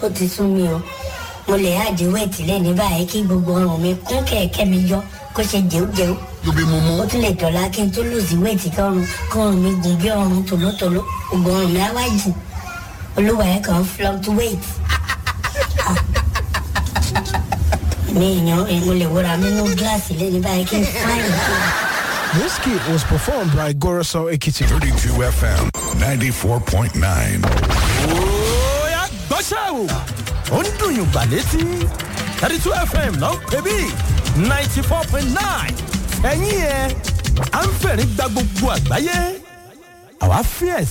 ó ti sún mi o mo lè àdé wẹ̀tì lẹ́ni báyìí kí gbogbo ọrùn mi kún kẹ̀kẹ́ mi yọ kó ṣe jẹ́wọ́jẹ́wọ́ lóbi mo mú. ó tún lè dọ̀la kí n tó lòsì wẹ̀tì kọ́run kọ́run mi gùn bí ọrùn tòlótòló gbogbo ọrùn mi á wá jù olúwa ẹ̀ kàn fluctuate. Ah. mi èèyàn mo lè wúra mi nú gíláàsì lẹ́ni báyìí kí n fáyìn. This kit was performed by Goroso Ekiti. 32 FM 94.9. Oya gbọ́ṣẹ́ o. Ó ń dùn yùn gbà létí. thirty two FM ló ń pè bí ninety four point nine. Ẹ̀yin ẹ̀ à ń fẹ̀rí gba gbogbo àgbáyé. Àwa fíẹ̀